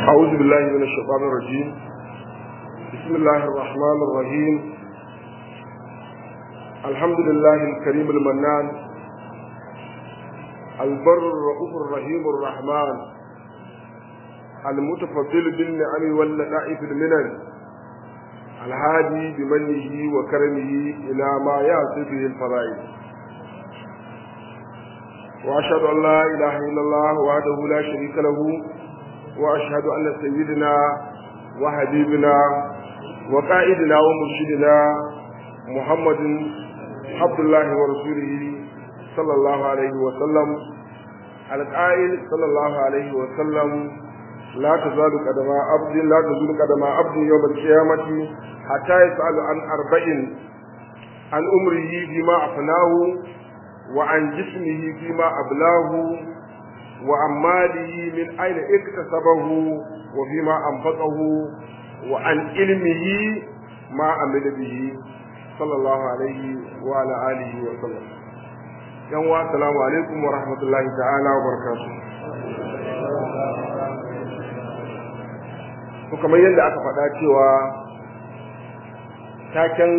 أعوذ بالله من الشيطان الرجيم بسم الله الرحمن الرحيم الحمد لله الكريم المنان البر الرؤوف الرحيم الرحمن المتفضل بالنعم واللطائف المنن الهادي بمنه وكرمه إلى ما يأتي به الفضائل وأشهد أن لا إله إلا الله وحده لا شريك له وأشهد أن سيدنا وحبيبنا وقائدنا ومرشدنا محمد عبد الله ورسوله صلى الله عليه وسلم القائل صلى الله عليه وسلم لا تزال قدم عبد لا تزال قدم عبد يوم القيامة حتى يسأل عن أربع عن أمره فيما أفناه وعن جسمه فيما أبلاه وعن ماله من أين اكتسبه وفيما أنفقه وعن علمه ما عمل به صلى الله عليه وعلى آله وسلم يوم السلام عليكم ورحمة الله تعالى وبركاته kamar yadda aka faɗa cewa taken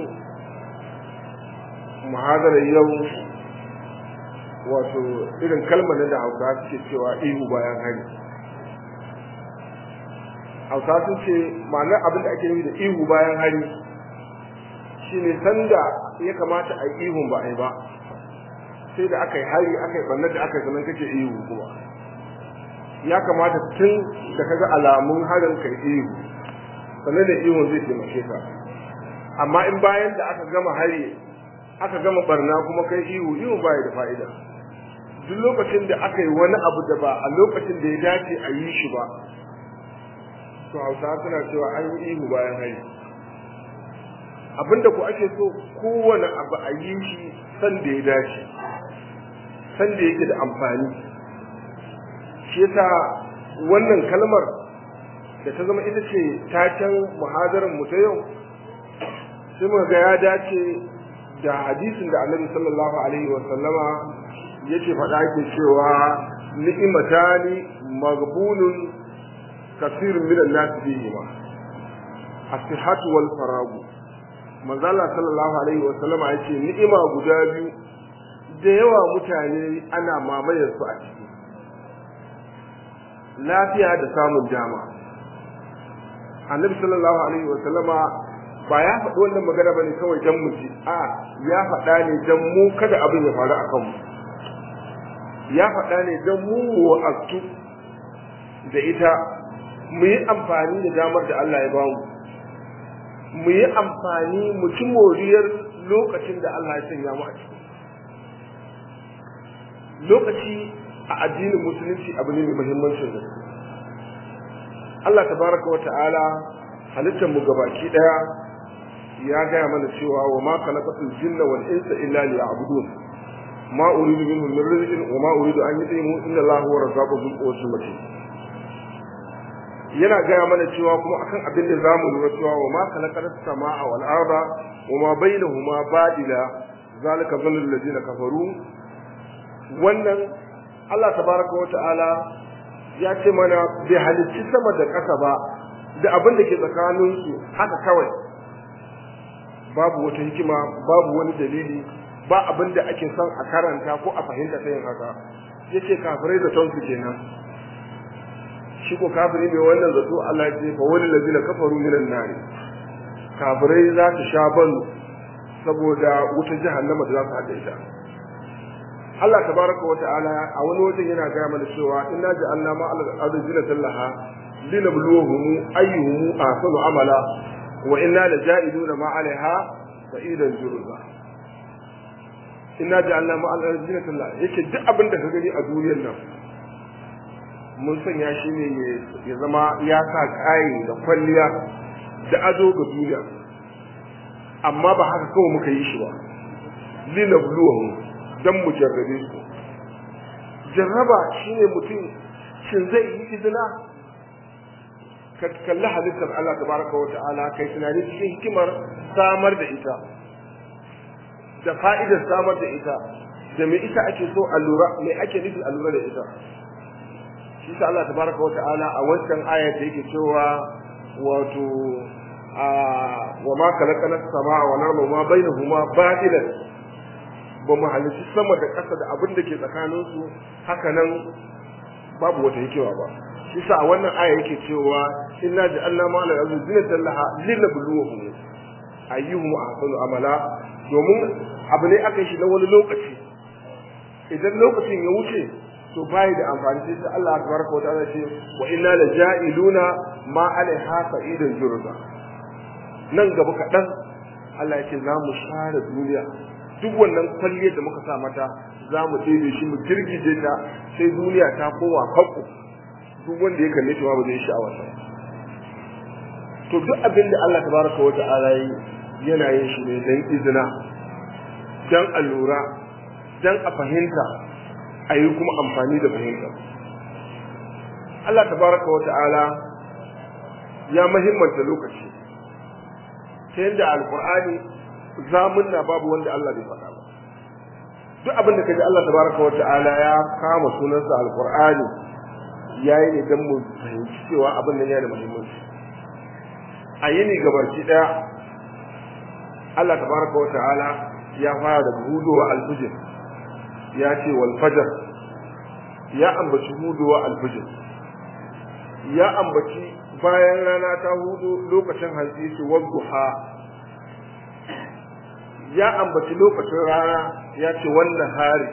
muhadarar yau wato irin kalmar da hausa suke cewa ihu bayan hari hausa sun ce ma'anar abin da ake yi da ihu bayan hari shine sanda ya kamata a yi ihun ba a yi ba sai da aka yi hari aka yi ɓannar da aka yi sanan kake ihu kuma ya kamata tun da kaga alamun harin kai ihu sannan da ihun zai taimake ka amma in bayan da aka gama hari aka gama barna kuma kai ihu ihu ba da fa'ida duk lokacin da aka yi wani abu da ba a lokacin da ya dace a yi shi ba to hausa suna cewa an yi ihu bayan hari abinda ku ake so kowane abu a yi shi san da ya dace san da yake da amfani shi yasa wannan kalmar da ta zama ita ce taken muhadarar mu ta yau sai muka ga ya dace da hadisin da annabi sallallahu alaihi wa sallama yake faɗa ke cewa ni'imatani maghbunun kasirun minan nas bihi ma as-sihhatu wal faragu manzo Allah sallallahu alaihi wa sallama yace ni'ima guda biyu da yawa mutane ana mamayar su a ciki lafiya da samun dama annabi sallallahu alaihi wa sallama ba ya faɗi wannan magana bane kawai dan mu ji a ya faɗa ne dan mu kada abin ya faru akan mu ya faɗa ne dan mu wa'azu da ita mu yi amfani da damar da Allah ya ba mu mu yi amfani mu ci moriyar lokacin da Allah ya sanya mu a ciki lokaci a addinin musulunci abu ne mai muhimmancin gaske Allah tabaraka wa ta'ala halittar mu gabaki daya ya gaya mana cewa wa ma khalaqatul jinna wal insa illa liya'budun ma uridu minhum min rizqin wa ma uridu an yut'imu inna Allahu huwa razzaqu dhul quwwati matin yana gaya mana cewa kuma akan abin da zamu lura cewa wa ma khalaqatus samaa wal arda wa ma bainahuma badila zalika dhallul ladina kafaru wannan Allah tabaraka wa ta'ala ya ce mana bai halicci sama da ƙasa ba da abin da ke tsakaninsu haka kawai babu wata hikima babu wani dalili ba abin da ake son a karanta ko a fahimta ta yin haka yace kafirai da tonsu kenan shi ko kafiri mai wannan zato Allah ya ce fa wani lazina kafaru minan nari kafirai za su sha ban saboda wutar jahannama da za su haɗa ita Allah tabaraka wa ta'ala a wani wajen yana gaya mana cewa inna ja'alna ma al-ardi zinatan laha linabluwahum ayyuhum ahsanu amala wa inna laja'iluna ma 'alayha sa'idan jurza inna ja'alna ma al-ardi zinatan laha yake duk abin da ka gani a duniyar nan mun sanya shi ne ya zama ya sa kai da kwalliya da ado ga duniya amma ba haka kawai muka yi shi ba linabluwahum dan mu jarrabe su jarraba shine mutum shin zai yi izina ka kalli halittar Allah tabaraka wa ta'ala kai tunani cikin hikimar samar da ita da fa'idar samar da ita da me ita ake so a lura me ake nufi a lura da ita shi sa Allah tabaraka wata'ala a wancan aya da yake cewa wato a wa ma khalaqana as-samaa wal arda ma bainahuma batilan ba mu halitta sama da ƙasa da abin da ke tsakanin su haka nan babu wata hikima ba shi sa a wannan aya yake cewa inna ja'alna ma la ardi zinatan laha linabluwahum ayyuhum ahsanu amala domin abu ne aka yi shi na wani lokaci idan lokacin ya wuce to bai da amfani sai Allah tabaraka wa ta'ala ce wa inna la ja'iluna ma alaiha sa'idan jurza nan gaba kaɗan Allah ya ce za mu share duniya duk wannan kwalliyar da muka sa mata za mu ɗebe shi mu girgije ta sai duniya ta kowa kakku duk wanda ya kalle ta ba zai sha'awa ta to duk abin da Allah tabaraka wa ta'ala yi yana yin shi ne dan izina dan allura dan a fahimta a yi kuma amfani da fahimta Allah tabaraka wa ta'ala ya muhimmanta lokaci ta yadda alkur'ani zamunna babu wanda Allah bai faɗa ba duk abin da kaji Allah tabaraka wa ta'ala ya kama sunansa alkur'ani yayi ne dan mu fahimci cewa abin nan yana da muhimmanci a yini gabaki daya Allah tabaraka wa ta'ala ya fara da hudowa alfijir ya ce wal fajr ya ambaci hudowa alfijir ya ambaci bayan rana ta hudu lokacin hantsi su wadduha ya ambaci lokacin rana ya ce wannan hari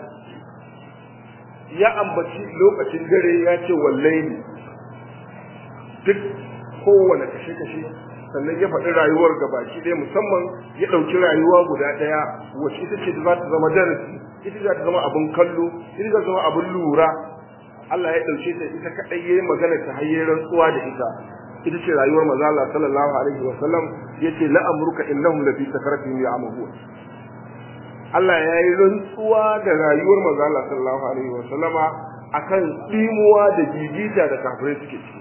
ya ambaci lokacin dare ya ce wallaini duk kowane kashe-kashe sannan ya faɗi rayuwar gabaki ɗaya musamman ya ɗauki rayuwa guda ɗaya wacce ita ce za ta zama darasi ita za ta zama abin kallo ita za ta zama abin lura Allah ya ɗauke ta ita kaɗai ya yi magana ta hayyar rantsuwa da ita ita ce rayuwar maza Allah sallallahu alaihi wa sallam ya ce la'amruka innahum lafi sakaratin ya'mahu Allah ya yi rantsuwa da rayuwar maza Allah sallallahu alaihi wa sallama akan dimuwa da jijita da kafirai suke ciki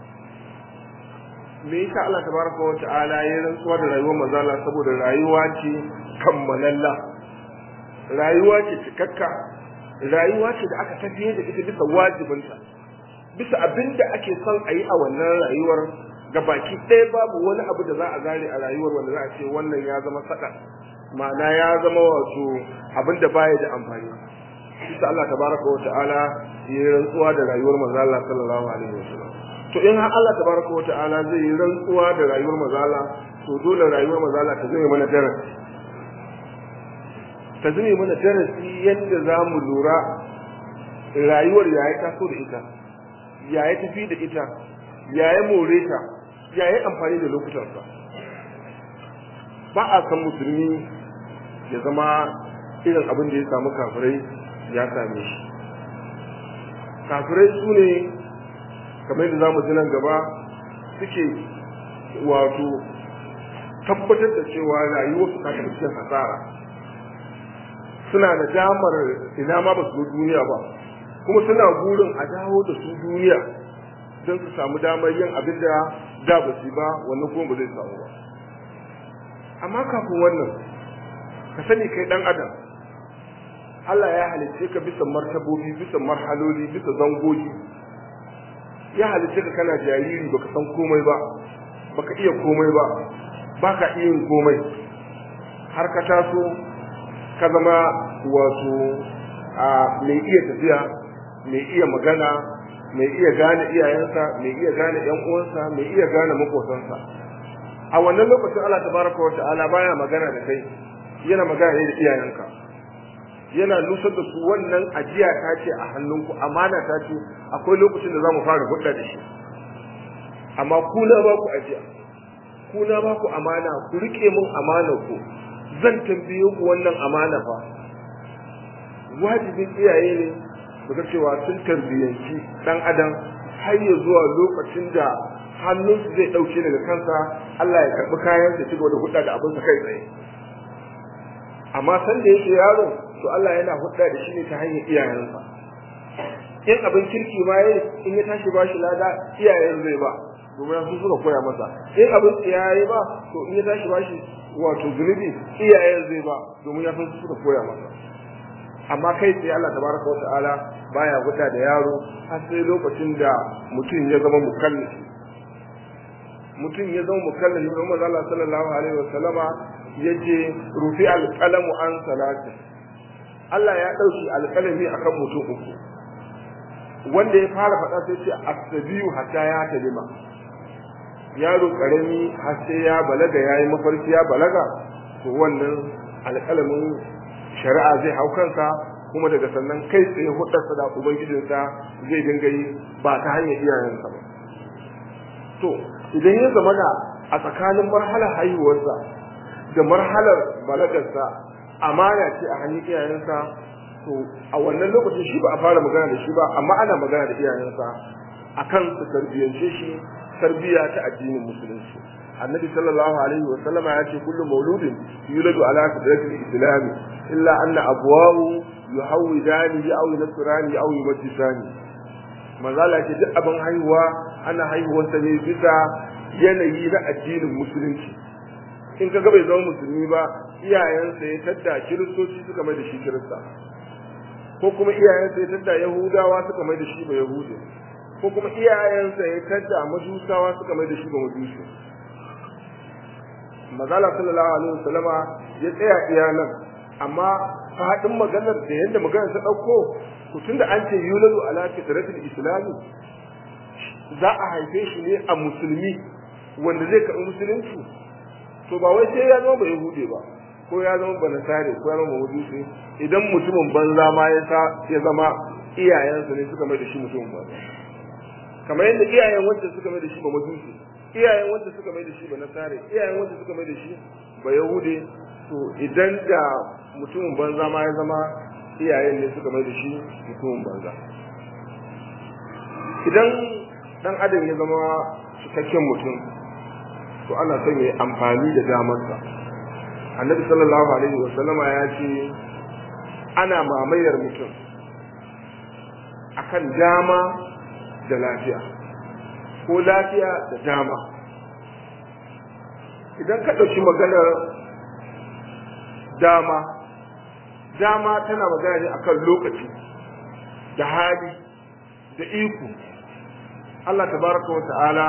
me yasa Allah tabaraka wa ta'ala ya rantsuwa da rayuwar manzo Allah saboda rayuwa ce kammalalla rayuwa ce cikakka rayuwa ce da aka tafiye da ita bisa wajibinta bisa abinda ake son a yi a wannan rayuwar ga baki ɗaya babu wani abu da za a gane a rayuwar wanda za a ce wannan ya zama saka ma'ana ya zama wato abin da baya da amfani bisa Allah tabaraka wa ta'ala ya rantsuwa da rayuwar manzo Allah sallallahu alaihi wasallam to in har Allah tabaraka wata'ala zai yi rantsuwa da rayuwar mazala to dole rayuwar mazala ta zame mana darasi ta zame mana darasi yadda za mu lura rayuwar ya yi taso da ita ya yi tafi da ita ya yi more ta ya yi amfani da lokutansa ba a san musulmi ya zama irin abin da ya samu kafirai ya same shi kafirai su ne kamar yadda zamu ji nan gaba suke wato tabbatar da cewa rayuwar su ta tafi cikin hasara suna da damar ina ma ba su zo duniya ba kuma suna burin a dawo da su duniya don su samu damar yin abin da da ba su ba wannan kuma ba zai samu ba amma kafin wannan ka sani kai dan adam Allah ya halicce ka bisa martabobi bisa marhaloli bisa zangogi ya halice ka kana jariri baka san komai ba baka iya komai ba baka iya yin komai har ka taso ka zama wato a mai iya tafiya mai iya magana mai iya gane iyayensa mai iya gane yan uwansa mai iya gane makosansa a wannan lokacin Allah tabaraka wa ta'ala baya magana da kai yana magana ne da iyayenka yana nusar da su wannan ajiya ta ce a hannunku amana ta ce akwai lokacin da za mu fara hudda da shi amma ku na ba ku ajiya ku na ba ku amana ku rike mun amana ku zan tambaye ku wannan amana fa wajibin iyaye ne daga cewa sun tarbiyyanci dan adam har ya zuwa lokacin da hannunsu zai dauke daga kansa Allah ya karbi kayan da cigaba da hudda da abin sa kai tsaye amma san da yake yaro to Allah yana hudda da shi ne ta hanyar iyayensa in abin kirki ma yayi in ya tashi bashi lada iyayen zai ba domin su suka koya masa in abin tsiyaye ba to in ya tashi bashi wato zunubi iyayen zai ba domin ya san su suka koya masa amma kai sai Allah tabaraka wa ta'ala baya guda da yaro har sai lokacin da mutum ya zama mukallafi mutum ya zama mukallafi Muhammad Allah sallallahu alaihi wa sallama yace rufi alqalamu an salati Allah ya dauki alqalami akan mutum uku wanda ya fara faɗa sai ce asabiyu hatta ya talima yaro karami har sai ya balaga yayi mafarki ya balaga to wannan alƙalamin shari'a zai hau kansa kuma daga sannan kai tsaye hudarsa da ubangijinsa zai dinga yi ba ta hanyar iyayensa ba to idan ya zama da a tsakanin marhalar haihuwarsa da marhalar balagarsa amana ce a hannun iyayensa to a wannan lokacin shi ba a fara magana da shi ba amma ana magana da iyayensa akan su tarbiyyance shi tarbiyya ta addinin musulunci annabi sallallahu alaihi wa sallama ya ce kullu mauludin yuladu ala fitratil islam illa anna abwahu yuhawidani aw yunsurani aw yumajjisani manzala ce duk abin haihuwa ana haihuwar sa ne bisa yanayi na addinin musulunci in kaga bai zama musulmi ba iyayensa ya tadda kiristoci suka mai da shi kirista ko kuma iyayensa ya tadda yahudawa suka mai da shi ba yahudi ko kuma iyayensa ya tadda majusawa suka mai da shi ba majusi mazala sallallahu alaihi wasallama ya tsaya iya nan amma fadin maganar da yadda maganar ta dauko to tunda an ce yuladu ala fitratil islami za a haife shi ne a musulmi wanda zai karɓi musulunci to ba wai sai ya zama ba yahudi ba ko ya zama ba nasare ko ya zama majusi idan mutumin banza ma ya sa ya zama iyayensa ne suka mai da shi mutumin banza kamar yadda iyayen wanda suka mai da shi ba majusi iyayen wanda suka mai da shi ba nasare iyayen wanda suka mai da shi ba yahude to idan da mutumin banza ma ya zama iyayen ne suka mai da shi mutumin banza idan dan adam ya zama cikakken mutum to ana son ya amfani da damarsa annabi sallallahu alaihi wa sallama ya ce ana mamayar mutum akan dama da lafiya ko lafiya da dama idan ka ɗauki maganar dama dama tana magana ne akan lokaci da hali da iko Allah tabaraka wa ta'ala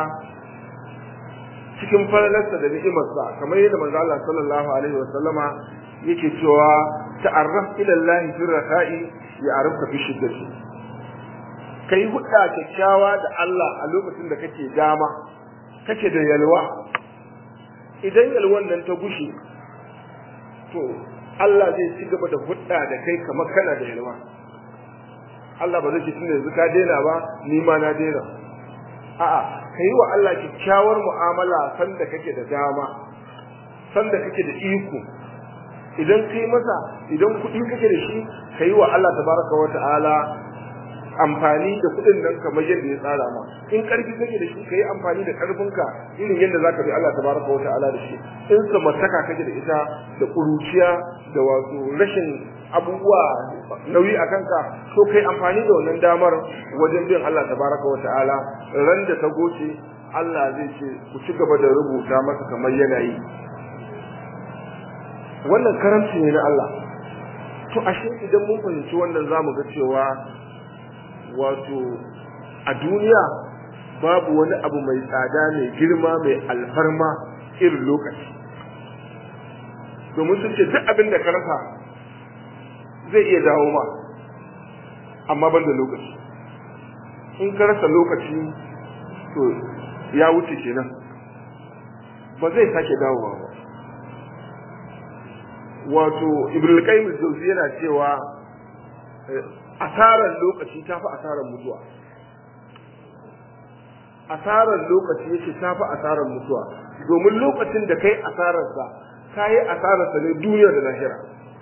cikin falalarsa da ni'imarsa kamar yadda manzo Allah sallallahu alaihi wa sallama yake cewa ta'arraf ila Allah fi rafa'i ya'rifka fi shiddati kai hudda kyakkyawa da Allah a lokacin da kake dama kake da yalwa idan yalwan nan ta gushe to Allah zai ci gaba da hudda da kai kamar kana da yalwa Allah ba zai ce tunda yanzu ka daina ba ni ma na daina a'a kai wa Allah kyakkyawar mu'amala sanda kake da dama sanda kake da iko idan kai masa idan kuɗi kake da shi kai wa Allah tabaraka wa ta'ala amfani da kuɗin nan kamar yadda ya tsara ma in ƙarfi kake da shi kai amfani da ƙarfinka irin yadda zaka bi Allah tabaraka wa ta'ala da shi in samartaka kake da ita da ƙuruciya da wato rashin abubuwa nauyi a kanka so kai amfani da wannan damar wajen bin Allah tabaraka wa ta'ala ran da ta goce Allah zai ce ku ci gaba da rubuta masa kamar yana yi wannan karamci ne na Allah to ashe idan mun fahimci wannan zamu ga cewa wato a duniya babu wani abu mai tsada mai girma mai alfarma irin lokaci domin sun ce duk abin da ka rasa zai iya dawo ma amma ban da lokaci in ka rasa lokaci to ya wuce kenan ba zai sake dawowa ba wato ibril qayyim jauzi yana cewa asarar lokaci ta fi asarar mutuwa asarar lokaci yake ta fi asarar mutuwa domin lokacin da kai asararsa ka yi asararsa ne duniya da lahira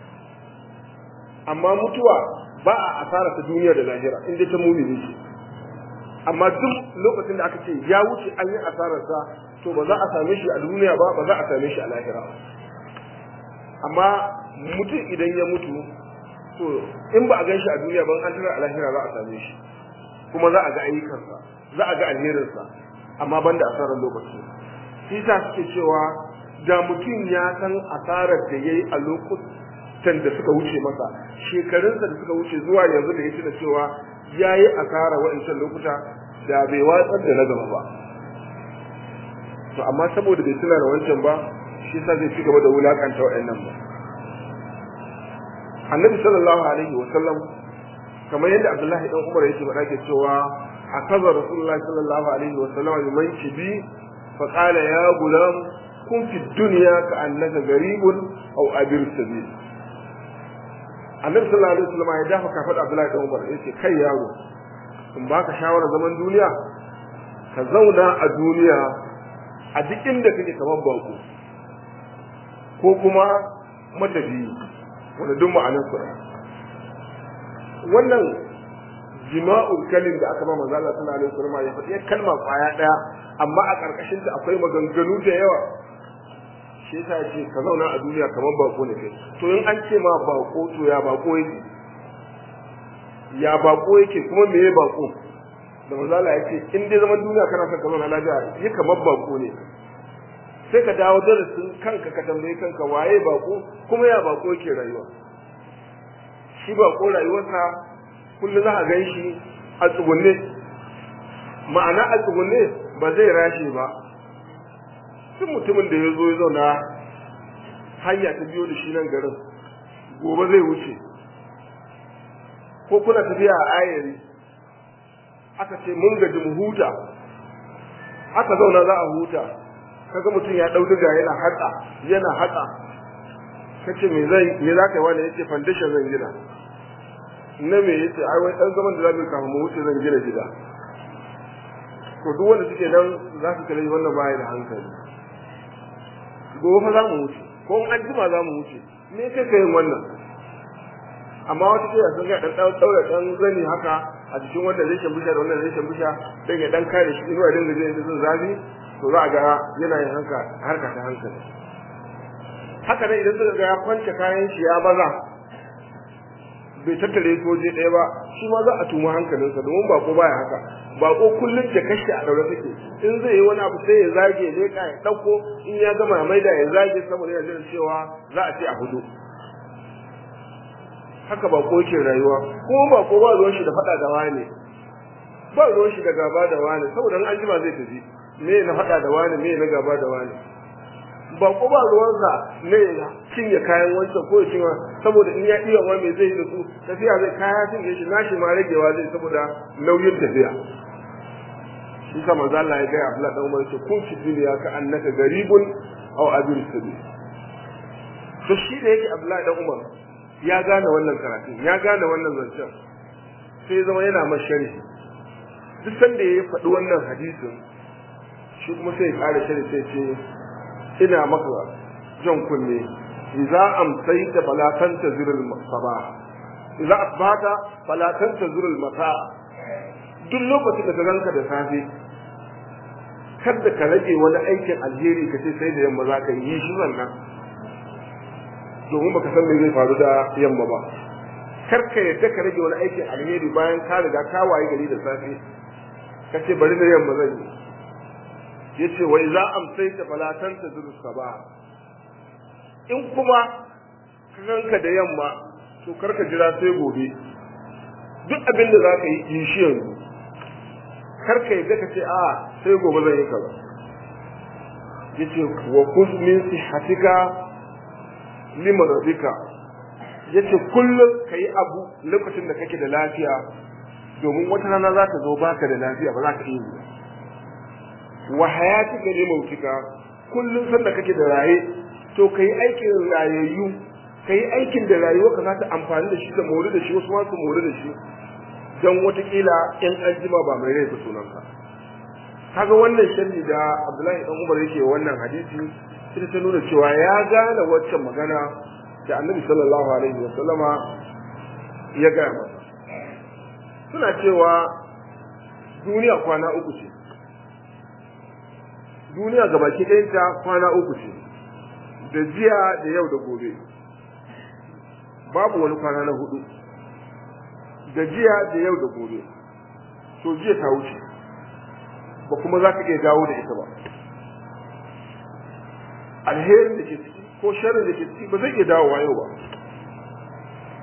amma mutuwa ba a asararsa duniya da lahira inda ta mumini ce amma duk lokacin da aka ce ya wuce an yi asararsa to ba za a same shi a duniya ba ba za a same shi a lahira amma mutum idan ya mutu to in ba a gan shi a duniya ba an tara a lahira za a same shi kuma za a ga ayyukansa za a ga alherinsa amma ban da asarar lokaci shi sa suke cewa da mutum ya san asarar da ya yi a can da suka wuce masa shekarunsa da suka wuce zuwa yanzu da ya tuna cewa ya yi asara wa'ancan lokuta da bai watsar da na gaba ba to amma saboda bai tuna da wancan ba shi sa zai ci gaba da wulakanta wa'annan ba annabi sallallahu alaihi wa sallam kamar yadda abdullahi dan umar yake faɗa ke cewa akaza rasulullahi sallallahu alaihi wa sallam liman kibi fa qala ya gulam kun fi dunya ka annaka garibun aw abir sabil annabi sallallahu alaihi wa sallam ya dafa kafar abdullahi dan umar yace kai yaro in baka shawara zaman duniya ka zauna a duniya a duk inda kake kamar bako ko kuma matafiyi wanda duk ma'anar su wannan jima'ul kalim da aka ba manzo Allah sallallahu alaihi wasallam ya faɗi kalma kwaya daya amma a karkashin ta akwai maganganu da yawa shi yasa ya ce ka zauna a duniya kamar bako ne kai to in an ce ma bako to ya bako yake ya bako yake kuma me ya bako da manzo Allah ya ce in dai zaman duniya kana son ka zauna lafiya yi kamar bako ne sai ka dawo darasin kanka ka tambayi kanka waye bako kuma ya bako yake rayuwa shi bako rayuwarsa kullum za a gan shi a tsugunne ma'ana a tsugunne ba zai rashe ba duk mutumin da ya zo ya zauna hanya ta biyo da shi nan garin gobe zai wuce ko kuna tafiya a ayari aka ce mun gaji mu huta aka zauna za a huta kaga mutum ya dau diga yana haka yana haka kace me zai me zaka yi wani yace foundation zan gina na me yace ai wai dan zaman da zamu kafin mu wuce zan gina gida to duk wanda suke nan za su kalle wannan baya da hankali gobe fa za mu wuce ko an jima za mu wuce me kai kai wannan amma wata kila sun ga dan daura dan zani haka a cikin wanda zai shambusha da wannan zai shambusha dan ya dan kare shi inuwa dinga jin sun zafi to za a ga yana yin hanka harka ta hankali haka nan idan suka ga ya kwance kayan shi ya baza bai tattare soje ɗaya ba shi ma za a tuma hankalinsa domin bako baya haka bako kullum da kashi a daure take in zai yi wani abu sai ya zage ne ka ya ɗauko in ya gama maida ya zage saboda yana jin cewa za a ce a hudu haka bako yake rayuwa kuma bako ba ruwan shi da faɗa da wani ba ruwan shi da gaba da wani saboda in an jima zai tafi me na faɗa da wani me na gaba da wani ba ko ba ruwansa ne ya cinye kayan wancan ko ya cinye saboda in ya iya ma me zai yi da su tafiya zai kaya cinye shi nashi ma ragewa zai saboda nauyin tafiya shi sa manzo Allah ya ga Abdullah dan Umar ce kun fi duniya ka annaka garibun aw abir sabil to shi da yake Abdullah dan Umar ya gane wannan karatun ya gane wannan zancen sai zama yana mashari duk sanda ya faɗi wannan hadisin shi kuma sai ya ƙara shari sai ce ina maka jan kunne idza amsayta fala tantazir al sabah idza asbata fala tantazir al masa duk lokacin da ka ganka da safe kada ka rage wani aikin alheri ka ce sai da yamma za ka yi shi wannan domin baka san me zai faru da yamma ba kar ka yadda ka rage wani aikin alheri bayan ka riga ka waye gari da safe ka ce bari da yamma zan yi yace wa idza amsayta fala tantazir sabah in kuma kanka da yamma to karka jira sai gobe duk abin da zaka yi yi shi yanzu karka yadda ka ce a sai gobe zan yi kaza yace wa kuz min sihatika limaradika yace kullum kai abu lokacin da kake da lafiya domin wata rana za ta zo baka da lafiya ba za ka iya wa hayatika li mautika kullun sanda kake da raye to kai aikin rayayyu kai aikin da rayuwa ka za ta amfani da shi da mori da shi wasu ma su mori da shi dan watakila in an jima ba mai rai ba sunanka kaga wannan sharri da Abdullahi dan Umar yake wannan hadisi sai ta nuna cewa ya gane waccan magana da Annabi sallallahu alaihi wa sallama ya ga masa suna cewa duniya kwana uku ce duniya gabaki ɗayanta kwana uku ce da jiya da yau da gobe babu wani kwana na hudu da jiya da yau da gobe to jiya ta wuce ba kuma za ka iya dawo da ita ba alherin da ke ciki ko sharrin da ke ciki ba zai iya dawowa yau ba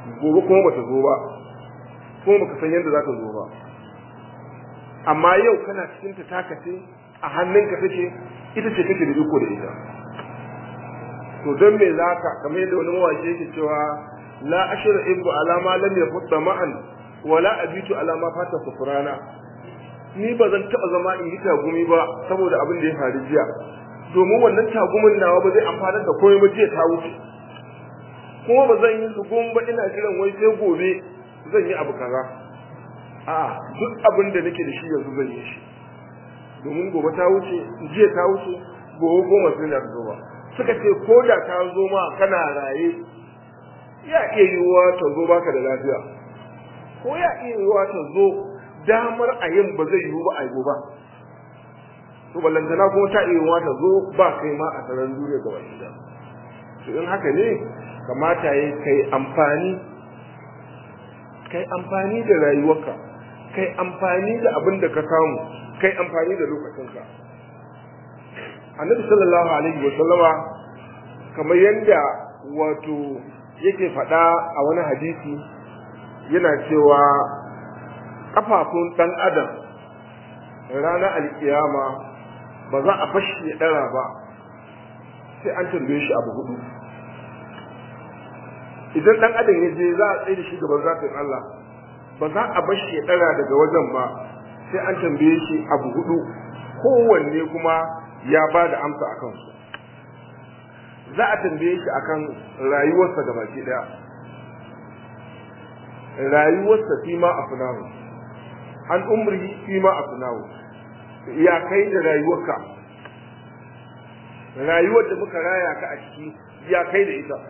gobe kuma bata zo ba kuma baka san yadda za ta zo ba amma yau kana cikin ta taka ce a hannunka take ita ce kake da iko da ita to don me za ka kamar yadda wani mawaƙi yake cewa la ashra ibu ala ma lam yafutta ma'an wala abitu ala ma fata sufrana ni ba zan taɓa zama in yi tagumi ba saboda abin da ya faru jiya domin wannan tagumin nawa ba zai amfanar da komai ba jiya ta wuce kuma ba zan yi zugun ba ina jiran wai sai gobe zan yi abu kaza a duk abin da nake da shi yanzu zan yi shi domin gobe ta wuce jiya ta wuce gobe goma sai da zo ba suka ce ko da ta zo ma kana raye ya iya yiwuwa ta zo baka da lafiya ko ya iya yiwuwa ta zo damar a yin ba zai yiwu ba a yi ba to ballantana kuma ta iya yiwuwa ta zo ba kai ma a tsaron duniya gaba ɗaya to in haka ne kamata ya kai amfani kai amfani da rayuwarka kai amfani da abin da ka samu kai amfani da lokacinka annabi sallallahu alaihi wa sallama kamar yadda wato yake faɗa a wani hadisi yana cewa kafafun ɗan adam ranar alkiyama ba za a bashi ya ɗara ba sai an tambaye shi abu hudu idan ɗan adam ya je za a tsaye da shi gaban zafin Allah ba za a bashi ya ɗara daga wajen ba sai an tambaye shi abu hudu kowanne kuma ya ba da amsa a kansu za a tambaye shi akan rayuwarsa da baki ɗaya rayuwarsa fi ma a funahu an umri fi ma a funahu ya kai da rayuwarka rayuwar da muka raya ka a ciki ya kai da ita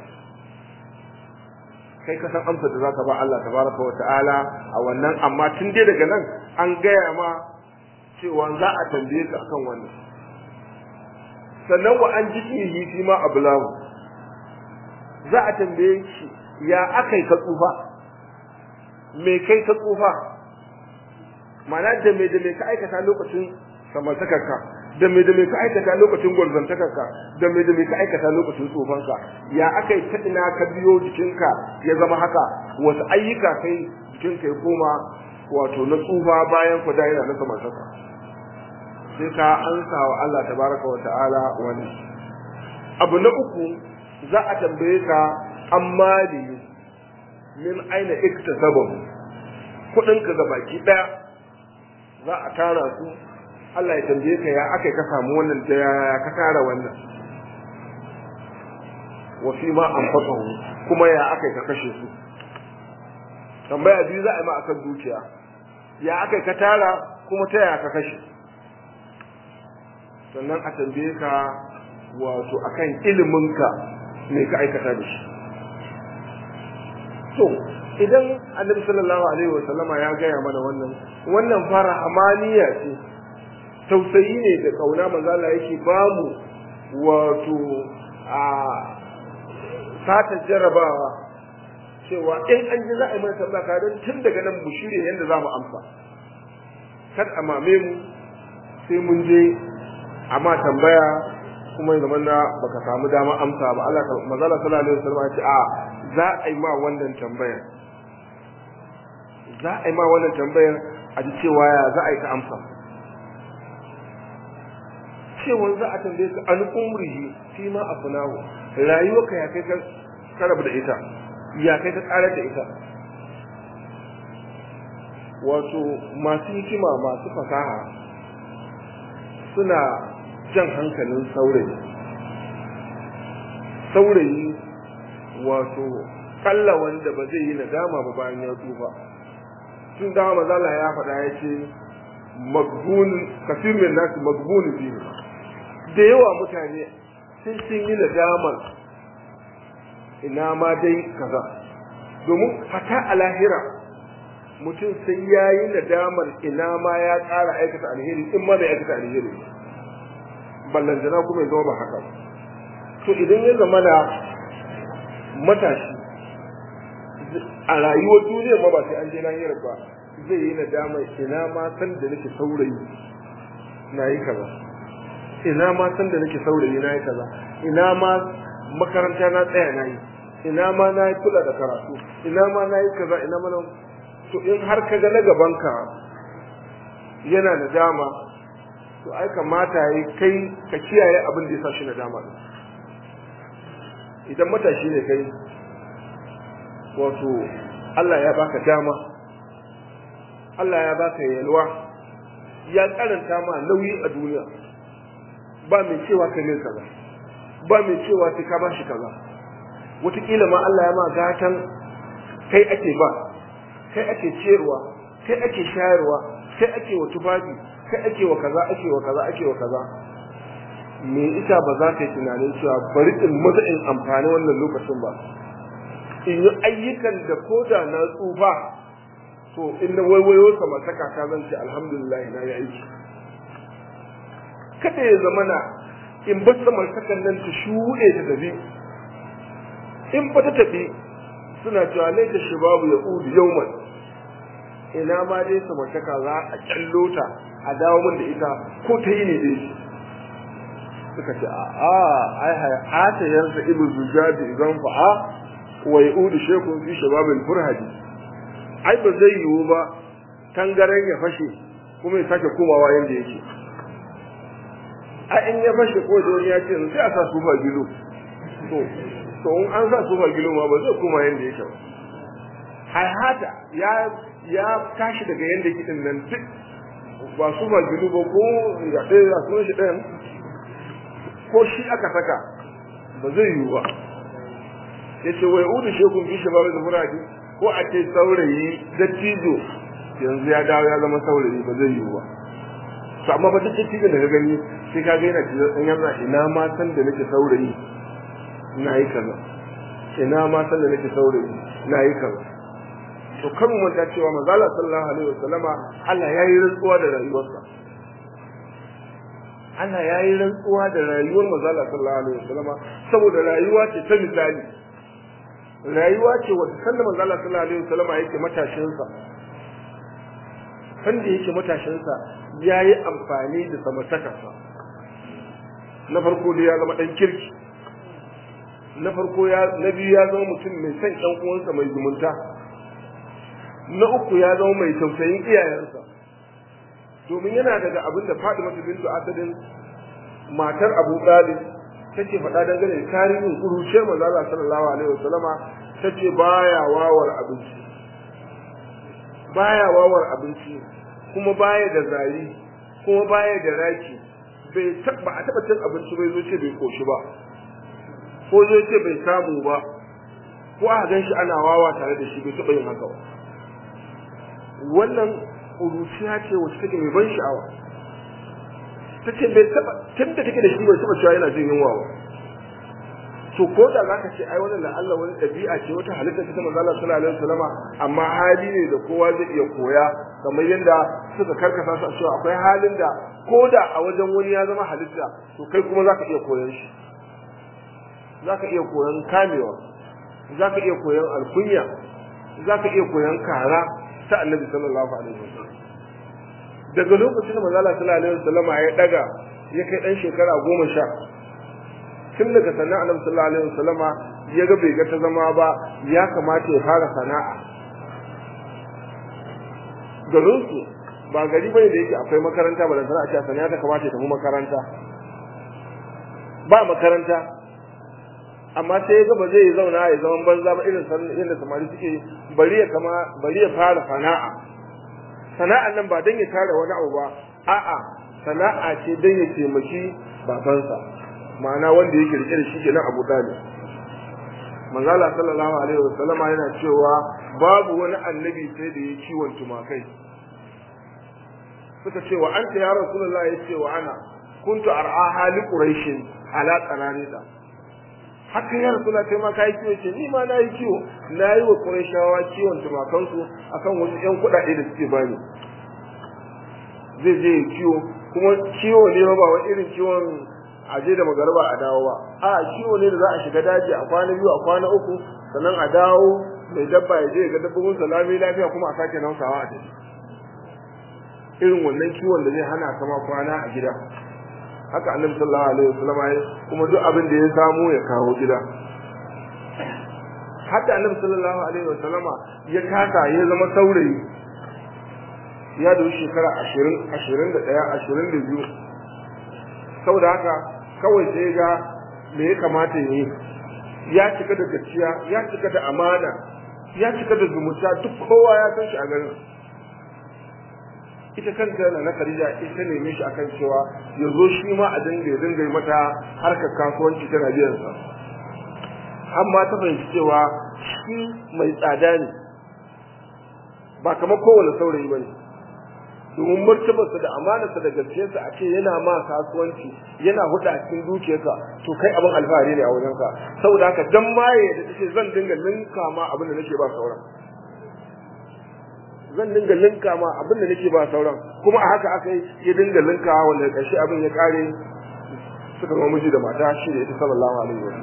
kai ka san amsa da zaka ba Allah tabaraka wa ta'ala a wannan amma tun dai daga nan an gaya ma cewa za a tambaye ka akan wannan sannan wa an ji fihi fi ma ablahu za a tambaye shi ya akai ka tsufa me kai ka tsufa mana da me da me ka aikata lokacin samartakarka da me da me ka aikata lokacin gwarzantakarka da me da me ka aikata lokacin tsofanka ya aka yi taɗina ka biyo jikinka ya zama haka wasu ayyuka kai jikinka ya koma wato na tsufa bayan ku yana na samartaka sai ka ansa wa Allah tabaraka wa ta'ala wani abu na uku za a tambaye ka an mali min aina iktasabahu kuɗinka ga baki ɗaya za a tara su Allah ya tambaye ka ya aka ka samu wannan da ya ka tara wannan wa fi ma anfaqahu kuma ya aka ka kashe su tambaya biyu za a yi ma akan dukiya ya aka ka tara kuma ta ya ka kashe sannan a tambaye ka wato akan iliminka me ka aikata da shi to idan annabi sallallahu alaihi wa sallama ya gaya mana wannan wannan fara amaniya ce tausayi ne da kauna manzo Allah yake bamu wato a sata jarabawa cewa in an ji za a yi mana tambaya ka don tun daga nan mu shirye yadda za mu amsa kar a mame mu sai mun je amma tambaya kuma ya zamana baka samu dama amsa ba Allah manzo Allah sallallahu alaihi wasallam ya ce a za a yi ma wannan tambayar za a yi ma wannan tambayar a ji cewa ya za a yi ta amsa cewa za a tambaye ka an umrihi fi ma afnahu rayuwarka ya kai ka rabu da ita ya kai ka karar da ita wato masu hikima masu fasaha suna jan hankalin saurayi saurayi wato kalla wanda ba zai yi nadama ba bayan ya tsufa tun dama mazala ya faɗa ya ce magbun kafir min nasu magbun biyu da yawa mutane sun sun yi nadamar ina ma dai kaza domin hata a lahira mutum sai ya yi nadamar ina ma ya ƙara aikata alheri in ma bai aikata alheri ballantana kuma ya zama ba haka to idan ya zama da matashi a rayuwar duniya ma ba sai an je lahira ba zai yi nadamar ina ma san da nake saurayi na yi kaza ina ma san da nake saurayi na yi kaza ina ma makaranta na tsaya na yi ina ma na yi kula da karatu ina ma na yi kaza ina ma na to in har ka ga na gabanka yana da dama to ai kamata yi kai ka kiyaye abin da ya sa shi na dama din idan matashi ne kai wato Allah ya baka dama Allah ya baka yalwa ya karanta ma nauyi a duniya ba mai cewa kai ne kaza ba mai cewa sai ka bashi kaza wataƙila ma Allah ya ma gatan kai ake ba kai ake ciyarwa kai ake shayarwa kai ake wa tufafi kai ake wa kaza ake wa kaza ake wa kaza me ita ba za ka yi tunanin cewa bari in maza in amfani wannan lokacin ba in yi ayyukan da ko da na tsufa to in na waiwayo sama ta kaka zan ce alhamdulillah na yi aiki kada ya zama na in bar samartakan nan ta shuɗe ta tafi in ba ta tafi suna cewa ne ta shababu ya udu yauman ina ma dai samartaka za a kyallo ta a dawo min da ita ko ta yi ne dai suka ce a a ai hayata yarda ibu zujabi idan fa'a wa yaudu shekun fi shababil furhadi ai ba zai yiwu ba tangaren ya fashe kuma ya sake komawa yanda yake a in ya fashe ko da wani ya ce sai a sa sufa gilo to to in an sa sufa gilo ma ba zai koma yanda yake ba hayata ya ya tashi daga yanda yake din nan duk ba sufa gilo ba ko ya ɗaya ya sunan shi ɗayan ko shi aka saka ba zai yiwu ba ya ce wai udu shekun fi shi da furadi ko a ce saurayi dattijo yanzu ya dawo ya zama saurayi ba zai yiwu ba to amma ba duk dattijo da ka gani sai ka ga yana cikin yanzu ina ma san da nake saurayi na yi kaza ina ma san da nake saurayi na yi kaza to kan mu manta cewa manzo Allah sallallahu alaihi wasallama Allah ya yi rantsuwa da rayuwarsa Allah ya yi rantsuwa da rayuwar manzala sallallahu alaihi wasallama saboda rayuwa ce ta misali rayuwa ce wanda sanda manzala sallallahu alaihi wasallama yake matashinsa sanda yake matashinsa ya yi amfani da samartakarsa na farko da ya zama ɗan kirki na farko ya na biyu ya zama mutum mai son ɗan uwansa mai zumunta na uku ya zama mai tausayin iyayensa domin yana daga abin da Fatima bintu Asadin matar Abu Talib take faɗa dangane da tarihin kuruciyar manzo Allah sallallahu alaihi wasallama tace baya wawar abinci baya wawar abinci kuma baya da zari kuma baya da raki bai taba a taba cin abinci bai zo ce bai koshi ba ko zo ce bai samu ba ko a gan shi ana wawa tare da shi bai taba yin haka ba wannan kuruciya ce wacce take mai ban sha'awa ta ce bai taba tun da take da shi bai taba cewa yana jin yunwa ba to ko da zaka ce ai wannan da Allah wani dabi'a ce wata halitta ta manzo Allah sallallahu alaihi wasallama amma hali ne da kowa zai iya koya kamar yadda suka karkasa su a cewa akwai halin da ko da a wajen wani ya zama halitta to kai kuma zaka iya koyan shi zaka iya koyan kamewa zaka iya koyan alkunya zaka iya koyan kara ta annabi sallallahu alaihi wasallam daga lokacin da manzo Allah sallallahu alaihi wasallam ya daga ya kai dan shekara goma sha tun daga sannan annabi sallallahu alaihi wasallama ya ga bai ga ta zama ba ya kamata ya fara sana'a garin su ba gari bane da yake akwai makaranta ba da sana'a ce sana'a ta kamata ya tafi makaranta ba makaranta amma sai ya ga ba zai zauna ya zaman banza ba irin yadda samari suke bari ya kama bari ya fara sana'a sana'an nan ba dan ya tara wani abu ba a'a sana'a ce dan ya taimaki babansa ma'ana wanda yake rike da shi kenan Abu Talib manzo Allah sallallahu alaihi wasallama yana cewa babu wani annabi sai da ya kiwon tumakai suka ce wa anta ya rasulullah ya ce wa ana kuntu ar'a hali quraishin ala qananida haka ya rasulullah kai ma kai kiwo ce ni ma nayi kiwo nayi wa quraishawa kiwon tumakansu akan wasu yan kuɗaɗe da suke bani zai je kiwo kuma kiwo ne ba wani irin kiwon aje da magarba a dawo ba a kiwo ne da za a shiga daji a kwana biyu a kwana uku sannan a dawo mai dabba ya je ga dabbobin salami lafiya kuma a sake nausawa a tafi irin wannan kiwon da zai hana kama kwana a gida haka annabi sallallahu alaihi wasallam ya kuma duk abin da ya samu ya kawo gida hatta annabi sallallahu alaihi wa sallama ya kasa ya zama saurayi ya da shekara ashirin ashirin da ɗaya ashirin da biyu saboda haka kawai sai ga me ya kamata ya yi ya cika da gaskiya ya cika da amana ya cika da zumunta duk kowa ya san shi a garin ita kanta na na Khadija ita neme shi akan cewa ya zo shi ma a dinga ya dinga yi mata harkar kasuwanci tana biyan sa amma ta fahimci cewa shi mai tsada ne ba kamar kowane saurayi ba ne domin martabarsa da amanarsa da gaskiyarsa a ce yana ma kasuwanci yana huda a cikin dukiyarsa to kai abin alfahari ne a wajenka saboda haka dan maye da tace zan dinga linka ma abin da nake ba sauran zan dinga linka ma abin da nake ba sauran kuma a haka aka yi ya dinga linka wanda ƙarshe abin ya kare suka zama miji da mata shi da ita sallallahu alaihi wa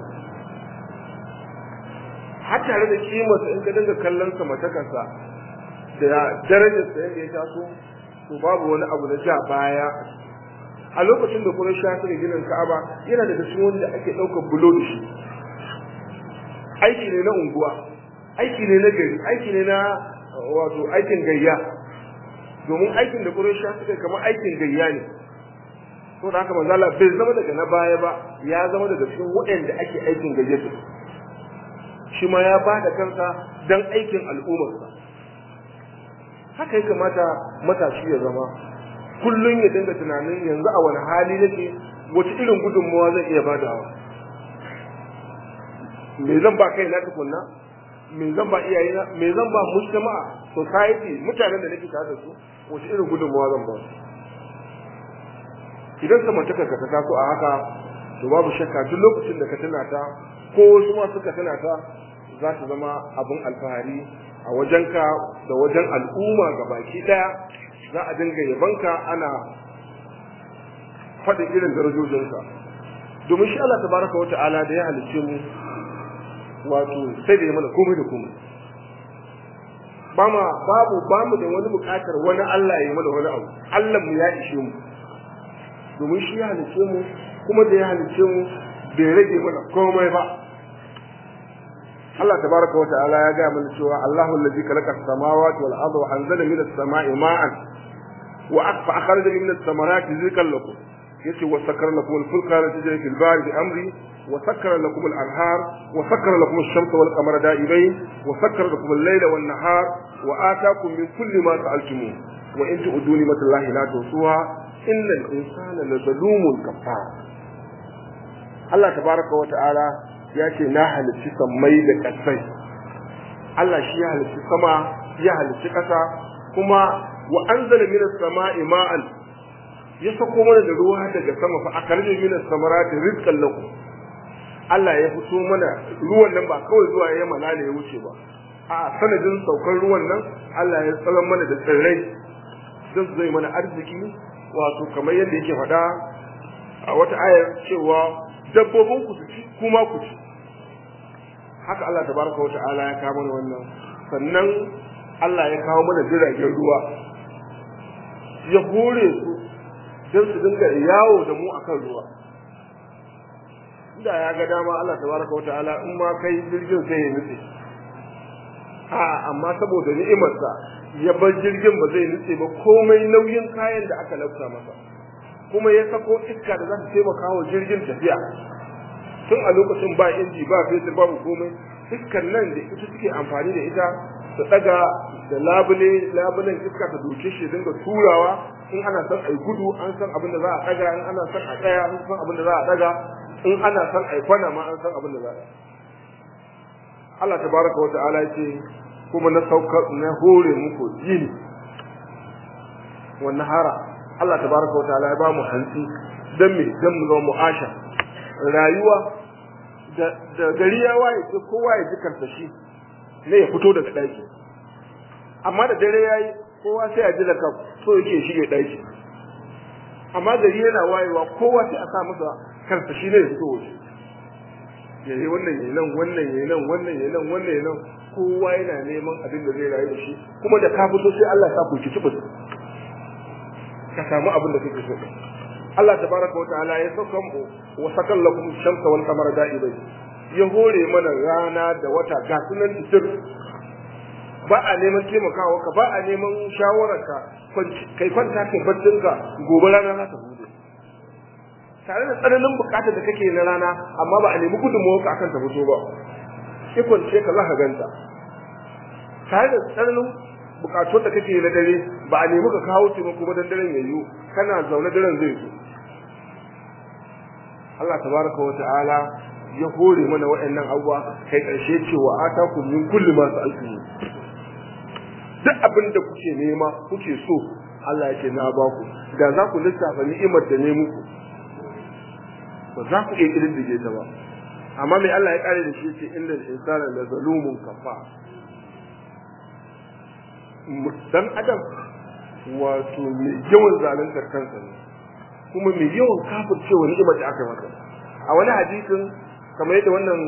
har tare da kimarsa in ka dinga kallon sa matakarsa da darajar sa yadda ya taso to babu wani abu na ja baya a lokacin da kuma sha suka ginin Ka'aba yana daga cikin wanda ake ɗaukar bulo da shi aiki ne na unguwa aiki ne na gari aiki ne na wato aikin gayya domin aikin da Quraysh suka kamar aikin gayya ne to da haka manzo Allah bai zama daga na baya ba ya zama daga cikin waɗanda ake aikin gayya su shi ma ya ba da kansa dan aikin al'ummarsa haka ya kamata matashi ya zama kullum ya dinga tunanin yanzu a wani hali nake wace irin gudunmawa zan iya badawa me zan ba kai na tukunna me zan ba iyayena me zan ba mujtama'a society mutanen da nake tare da su wace irin gudunmawa zan ba su idan samantaka ka ta taso a haka to babu shakka duk lokacin da ka tuna ta ko wasu ma suka tuna ta za ta zama abin alfahari a wajenka da wajen al'umma ga baki daya za a dinga yabanka ana faɗin irin darajojinka domin shi Allah tabaraka wa ta'ala da ya halicce mu wato sai da ya mana komai da komai ba ma babu ba mu da wani bukatar wani Allah ya mana wani abu Allah mu ya ishe mu domin shi ya halice mu kuma da ya halice mu bai rage mana komai ba Allah tabaraka wa ta'ala ya ga mana cewa Allahu allazi khalaqa as-samawati wal arda wa anzala minas sama'i ma'an wa akfa akhraja minas samarati rizqan lakum yace wa sakkara lakum al-fulka tajri fil bahri bi amri وسكر لكم الأنهار وسكر لكم الشمس والقمر دائبين وسكر لكم الليل والنهار وآتاكم من كل ما سألتموه وإن تؤدوا نعمة الله لا تحصوها إن الإنسان لظلوم كفار الله تبارك وتعالى ya ce na halicci sammai da ƙasai Allah shi ya halicci sama ya halicci ƙasa kuma wa anzala minas sama'i ma'an ya sako mana da ruwa daga sama fa akarje minas samarati rizqan lakum Allah ya fito mana ruwan nan ba kawai zuwa ya malale ya wuce ba a sanadin saukar ruwan nan Allah ya tsaron mana da tsirrai don su zai mana arziki wato kamar yadda yake faɗa a wata ayar cewa dabbobin ku su ci kuma ku ci haka Allah tabaraka wa ta'ala ya kawo mana wannan sannan Allah ya kawo mana jiragen ruwa ya hore su don su dinga yawo da mu akan ruwa da ya ga dama Allah tabaraka wa ta'ala in ma kai jirgin sai ya nutse a amma saboda ni'imarsa ya bar jirgin ba zai nutse ba komai nauyin kayan da aka lafta masa kuma ya sako iska da za ta taimaka wa jirgin tafiya tun a lokacin ba inji ba fetur babu komai iskar nan da ita suke amfani da ita su daga da labule labulen iska ta doke shi dinga turawa in ana son ai gudu an san abin da za a daga in ana son a tsaya an san abin da za a daga in ana son ai kwana ma an san abin da za a Allah tabaraka wa ta'ala yace kuma na saukar na hore muku yini wannan hara Allah tabaraka wa ta'ala ya ba mu hantsi dan me dan mu zama mu'asha rayuwa da da gari ya waye sai kowa ya ji karsashi ne ya fito daga daki amma da dare yayi kowa sai ya ji da kan so yake shige daki amma gari yana wayewa kowa sai a sa masa karsashi ne ya fito waje yayi wannan yayi nan wannan yayi nan wannan yayi nan wannan yayi nan kowa yana neman abin da zai rayu da shi kuma da ka fito sai Allah ya sa ku ci tubus ka samu abin da kake so Allah tabaraka wa ta'ala ya sauka mu wa sakal lakum shamsa wal qamara da'ibai ya hore mana rana da wata ga sunan titir ba a neman taimakawa ka ba a neman shawararka kai kwanta kai baccinka gobe rana za ta bude tare da tsananin bukatar da kake na rana amma ba a nemi gudunmawar ka akan ta fito ba ikon ce ka za ka ganta tare da tsananin bukatun da kake na dare ba a nemi ka kawo taimako ba dan daren yayi kana zaune daren zai zo Allah tabaraka wa ta'ala ya hore mana waɗannan abubuwa kai ƙarshe cewa atakum min kulli ma sa'altum duk abin da kuke nema kuke so Allah yake na ba ku da za ku lissafa ni'imar da ne muku ba za ku iya kididdige ta ba amma mai Allah ya kare da shi ce inda insana la zalumun kafa dan adam wato mai yawan zaluntar kansa ne kuma mai yawan kafircewa ni'imar da aka masa a wani hadisin kamar yadda wannan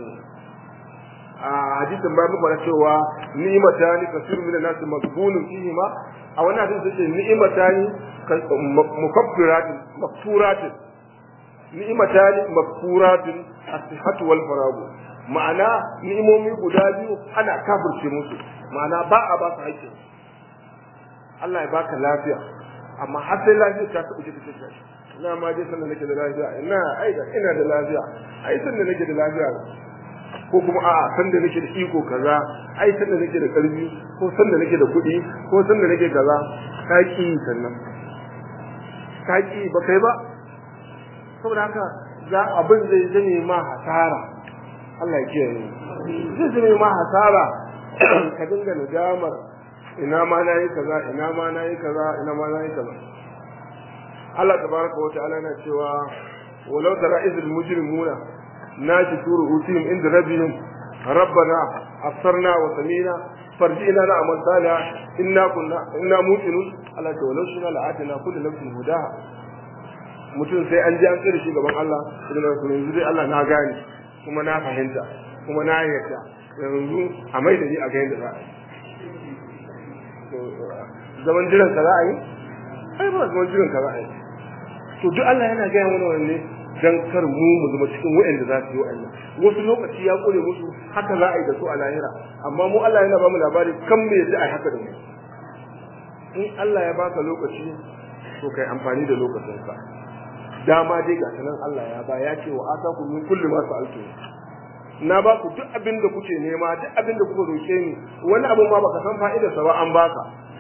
a hadisin bayan muka faɗa cewa ni'matani kasiru min an-nas maghbunun fihi ma a wani hadisin sai ni'matani mukaffiratin mafturatin ni'matani mafkuratin as-sihhatu wal faragu ma'ana ni'imomi guda biyu ana kafirce musu ma'ana ba a ba su haƙƙi Allah ya baka lafiya amma har sai lafiya ta taɓa jikin ta ina ma dai sanda nake da lafiya ina ai da ina da lafiya ai sanda nake da lafiya ko kuma a'a sanda nake da iko kaza ai sanda nake da karfi ko sanda nake da kuɗi ko sanda nake kaza ka ki sannan ka ki ba kai ba saboda haka za abin zai zame ma hasara Allah ya kiyaye zai zame ma hasara ka dinga nadamar ina ma na yi kaza ina ma na yi kaza ina ma na yi kaza Allah tabaraka wa ta'ala na cewa walau tara izil mujrimuna nashi turu utihim inda rabbihim rabbana absarna wa samina farji'na na amal salih inna kunna inna muqinun Allah ta walau shina la'atina kullu nafsin hudaha mutum sai an ji an tsira shi gaban Allah sai na kuma yanzu dai Allah na gane kuma na fahimta kuma na yarda yanzu a mai da ni a ga yadda za a yi zaman jiran ka za a yi ai ba zaman jiran ka za a yi to duk Allah yana gaya mana wanne dan kar mu mu zama cikin waɗanda za su yi wa'annan wasu lokaci ya kore musu haka za a yi da su a lahira amma mu Allah yana ba mu labari kan me yadda a haka da mu in Allah ya baka lokaci to kai amfani da lokacinka dama dai ga sanan Allah ya ba ya ce wa ataku min kulli ma sa'altu na ba ku duk abin da kuke nema duk abin da kuka roke ni wani abu ma baka san fa'idarsa ba an baka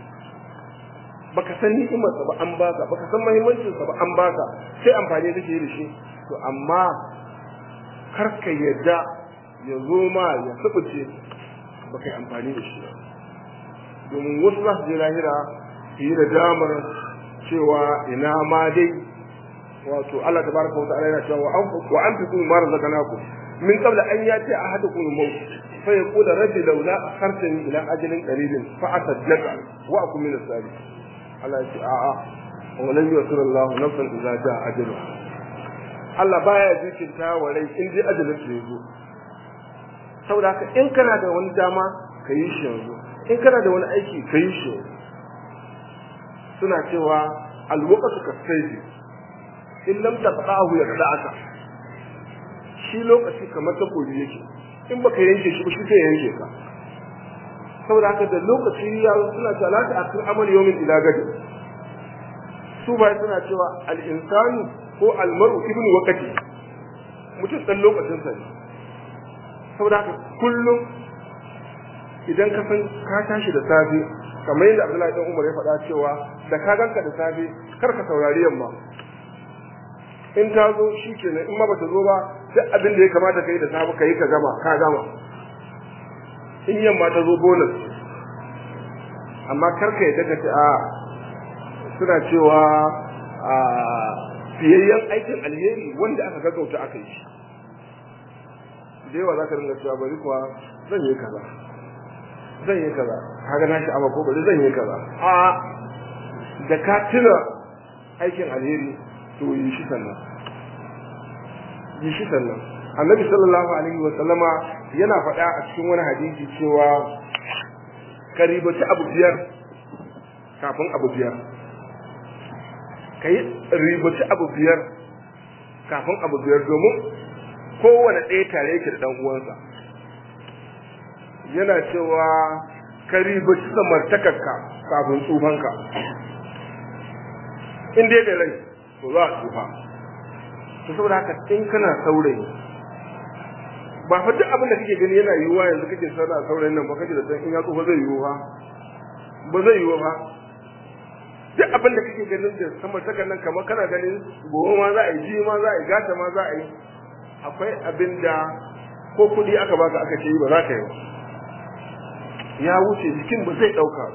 baka san ni'imarsa ba an baka baka san muhimmancinsa ba an baka sai amfani kake da shi to amma kar ka yadda ya zo ma ya subuce baka yi amfani da shi domin wasu za su je lahira su yi da damar cewa ina ma dai wato Allah tabaraka wa ta'ala yana cewa wa anfiqu ma razaqnakum min qabla an yati ahadukum al-maut fa yaqulu rabbi laula akhartani ila ajalin qaribin fa asaddaqa wa akun min as-salihin Allah ya ce a'a wa lan yusir Allah nafsan idza jaa ajaluha Allah baya jikinta wa rai in dai ajalin ta yazo saboda haka in kana da wani dama ka yi shi yanzu in kana da wani aiki ka yi shi suna cewa alwaqtu kasayfi in lam taqahu yaqda'aka shi lokaci kamar takobi yake in baka yanke shi ba shi sai yanke ka saboda haka da lokaci ya suna cewa la ta akir amal yawmin ila gadi su ba suna cewa al insanu ko al mar'u ibnu waqti mutum dan lokacin sa ne saboda haka kullum idan ka san ka tashi da safe kamar yadda Abdullahi dan Umar ya faɗa cewa da ka ganka da safe kar ka saurari yamma in ta zo shi kenan in ma bata zo ba duk abin da ya kamata ka yi da safe ka yi ka gama ka gama in yamma ta zo bonus amma karka yadda ka ce a suna cewa a fiyayyen aikin alheri wanda aka gaggauta aka yi da yawa za ka ringa cewa bari kuwa zan yi kaza zan yi kaza kaga na sha'awa ko bari zan yi kaza a da ka tuna aikin alheri to yi shi sannan yi shi sannan annabi sallallahu alaihi wa sallama yana faɗa a cikin wani hadisi cewa ka ribaci abu biyar kafin abu biyar ka yi ribaci abu biyar kafin abu biyar domin kowane ɗaya tare yake da ɗan uwansa yana cewa ka ribaci samartakarka kafin tsufanka in dai da rai to za a tsufa to saboda haka in kana saurayi ba fa duk abin da kake gani yana yiwuwa yanzu kake sana saurayin nan ba kake da san in ya tsufa zai yiwu ba ba zai yiwu ba duk abin da kake ganin da samartakar nan kamar kana ganin gobe ma za a yi ji ma za a yi gata ma za a yi akwai abin da ko kuɗi aka baka aka ce ba za ka yi ba ya wuce jikin ba zai ɗauka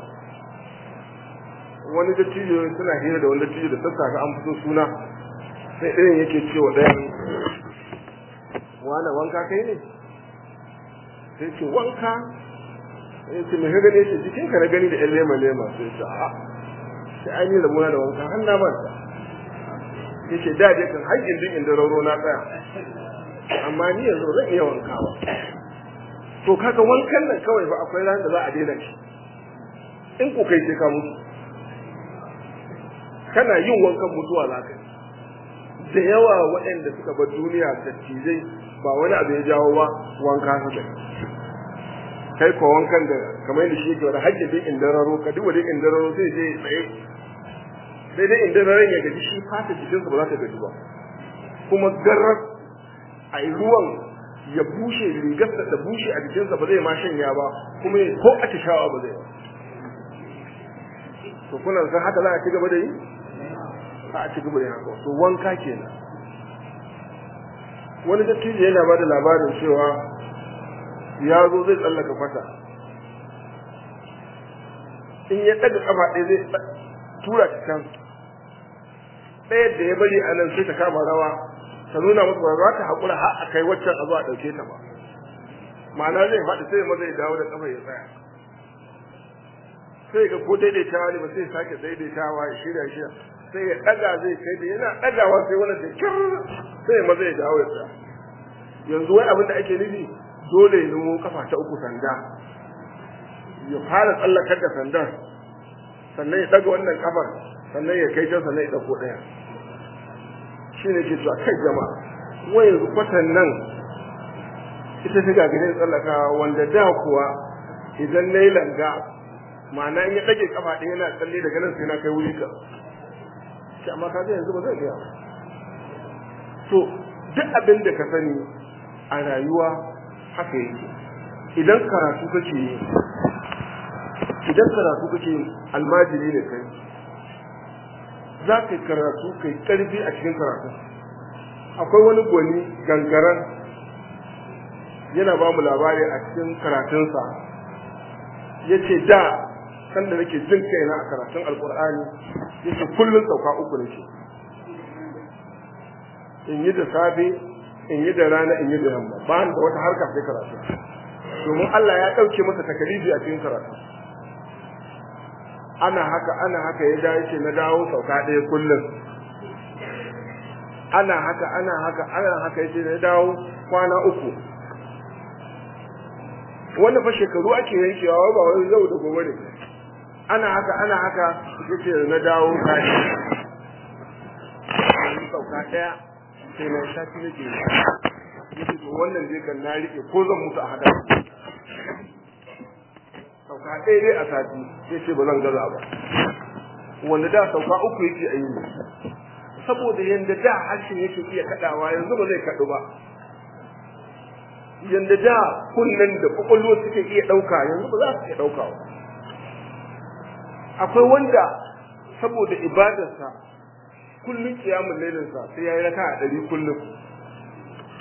wani dattijo suna hira da wani dattijo da sassafe an fito suna sai ɗayan yake cewa ɗayan wane wanka kai ne sai ce wanka sai ce mai gani ce jikinka na gani da ƴan lema lema sai ce a sai an yi rabona da wanka har na manta yace da dai kan haƙƙin din inda rauro na tsaya amma ni yanzu zan iya wanka ba to kaga wankan nan kawai ba akwai ran da za a daina shi in ku kai sai ka mutu kana yin wankan mutuwa za ka da yawa waɗanda suka bar duniya da tijai ba wani abu ya jawo ba wanka suka kai ko wankan da kamar yadda shi yake wani hajji dai indararo ka duba dai indararo sai je tsaye sai dai indararon ya gaji shi fata jikinsa ba za ta gaji ba kuma garar a yi ruwan ya bushe rigarsa da bushe a jikinsa ba zai ma shanya ba kuma ko a tishawa ba zai ba to kuna san haka za a ci gaba da yi za a ci gaba da yi haka to wanka kenan wani dattijo yana ba da labarin cewa ya zo zai tsallaka fata in ya ɗaga ƙafa ɗaya zai tura ta can ɗaya da ya bari a nan sai ta kama rawa ta nuna masa ba za ta haƙura har a kai waccan a zo a ɗauke ta ba ma'ana zai faɗi sai maza ya dawo da ƙafa ya tsaya sai ga ko daidaitawa ne ba sai sake daidaitawa ya shirya shirya sai ya ɗaga zai kai da yana ɗagawa sai wani da kyar sai maza ya dawo ya tsaya yanzu wai abin da ake nufi dole ya nemo kafa ta uku sanda ya fara tsallakar da sandan sannan ya ɗaga wannan kafar sannan ya kai can sannan ya ɗauko ɗaya shi ne ke cewa kai jama'a wai yanzu kwatan nan ita ta gagarin tsallakawa wanda da kuwa idan na yi langa ma'ana in ya ɗage kafa ɗaya yana tsalle daga nan sai na kai wuri ka shi amma ka yanzu ba zai iya to duk abin da ka sani a rayuwa haka yake idan karatu kake yi idan karatu kake yi almajiri ne kai za ka yi karatu kai karfi a cikin karatu akwai wani gwani gangaren yana ba mu labari a cikin karatunsa ya ce da sanda nake jin kaina a karatun alkur'ani ya ce kullum sauka uku nake in yi da safe in yi da rana in yi da yamma ba da wata harka sai karatu domin Allah ya ɗauke masa takalifi a cikin karatu ana haka ana haka ya dawo ce na dawo sauka ɗaya kullum ana haka ana haka ana haka yace na dawo kwana uku wannan fa shekaru ake yankewa ba wani zau da gobe ne ana haka ana haka yace na dawo kashi sauka ɗaya sai na sati nake yace to wannan dai kan na rike ko zan mutu a hada sauka ɗaya dai a sati sai ce ba zan gaza ba wanda da sauka uku yake a yi saboda yanda da harshen yake iya kaɗawa yanzu ba zai kaɗu ba yanda da kunnen da kwakwalwa suke iya ɗauka yanzu ba za su iya ɗauka ba akwai wanda saboda ibadarsa kullum kiyamun lailinsa sai ya yi raka a ɗari kullum